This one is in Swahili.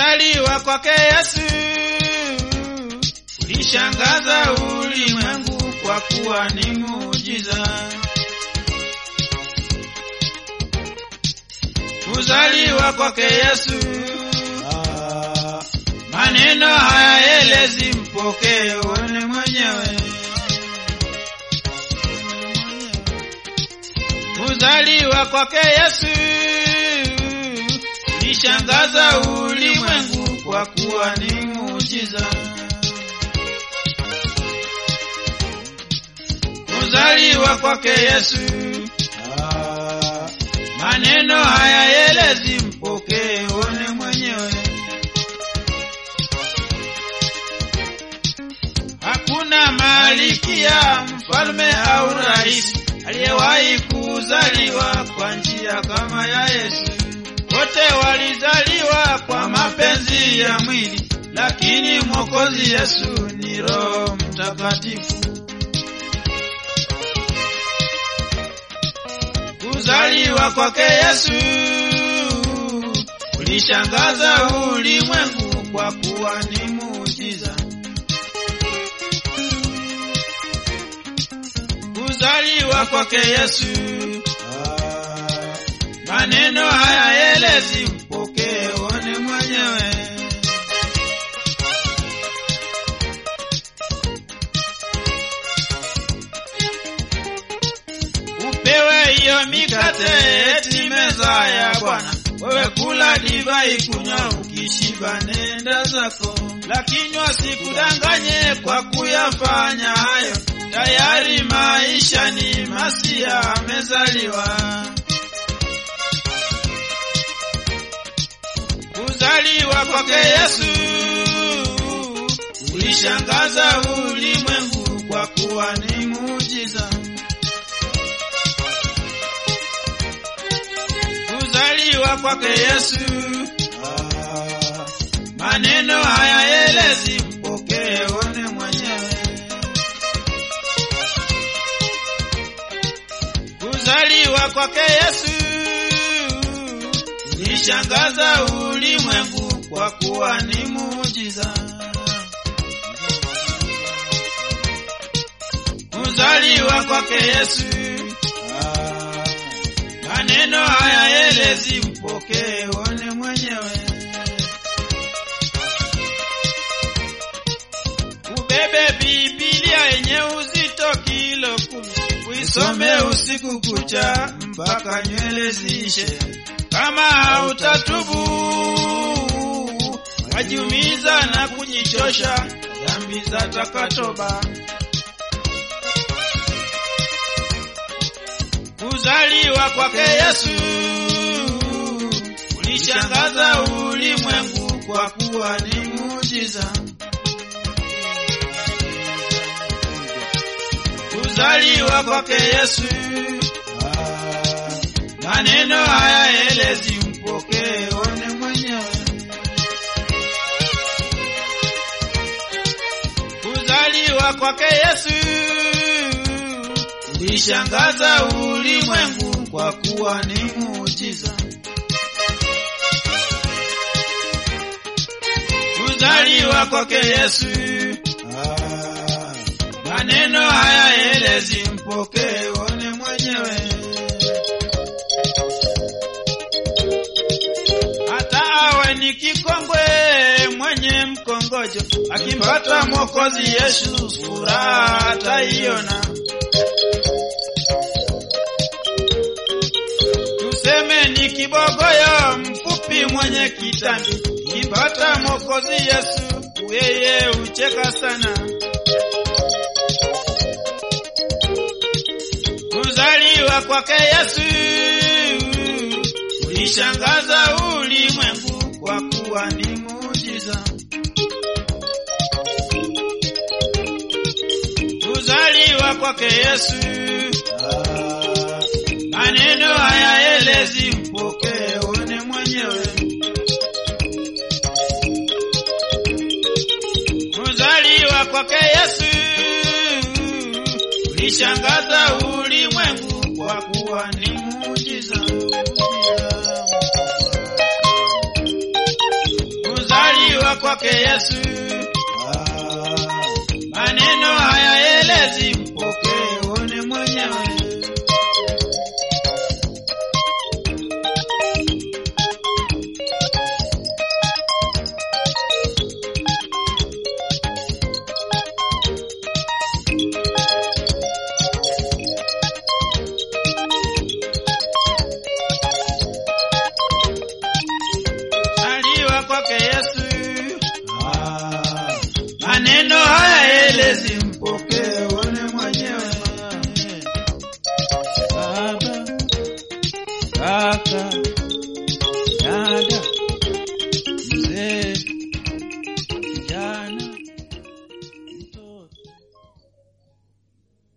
Kuzaliwa kwake Yesu ulishangaza ulimwengu kwa kuwa ni muujiza. Kuzaliwa kwake Yesu maneno hayaelezi, mpokee uone mwenyewe. Kuzaliwa kwake Yesu ulishangaza ulimwengu kwa kuwa ni muujiza. Kuzaliwa kwake Yesu maneno hayaelezi, mpokee uone mwenyewe. Hakuna malikia, mfalme au rais aliyewahi kuzaliwa kwa njia kama ya Yesu. Wote walizaliwa kwa mapenzi ya mwili, lakini Mwokozi Yesu ni Roho Mtakatifu. Kuzaliwa kwake Yesu ulishangaza ulimwengu kwa kuwa ni muujiza. Kuzaliwa kwake Yesu maneno hayaelezi, mpokee uone mwenyewe. Upewe hiyo mikate eti meza ya Bwana, wewe kula divai, kunywa, ukishiba nenda zako, lakini wasikudanganye kwa kuyafanya hayo, tayari maisha ni masia amezaliwa. Kuzaliwa kwake Yesu ulishangaza ulimwengu kwa kuwa ni muujiza. Kuzaliwa kwake Yesu maneno hayaelezi, mpokee uone mwenyewe. Kuzaliwa kwake Yesu ulishangaza ulimwengu kwa kuwa ni muujiza. Kuzaliwa kwake Yesu maneno hayaelezi, mpokee uone mwenyewe. Ubebe Biblia yenye uzito kilo kumi, uisome usiku kucha mpaka nywele ziishe. Kama hautatubu wajiumiza na kujichosha, dhambi za takatoba. Kuzaliwa kwake Yesu ulishangaza ulimwengu kwa kuwa ni muujiza. Kuzaliwa kwake Yesu maneno hayaelezi, mpokee one mwenyewe. Kuzaliwa kwake Yesu ulishangaza ulimwengu kwa kuwa ni muujiza. Kuzaliwa kwake Yesu maneno hayaelezi, mpokee one mwenyewe. Hata awe ni kikongwe mwenye mkongojo, akimpata Mwokozi Yesu furaha ataiona. Tuseme ni kibogoyo mfupi mwenye kitambi, kimpata Mwokozi Yesu yeye ucheka sana. Kuzaliwa kwake Yesu ulishangaza ulimwengu kwa kuwa ni muujiza. Kuzaliwa kwake Yesu maneno hayaelezi, mpokee one mwenyewe. Kuzaliwa kwake Yesu ulishangaza ulimwengu kwa kuwa ni muujiza. kwake Yesu. Ah, Maneno haya elezi, mpokee uone mwenyewe. Aliwa kwake Yesu. ah, Maneno haya elezi, mpokee uone mwenyewe. Baba, kaka,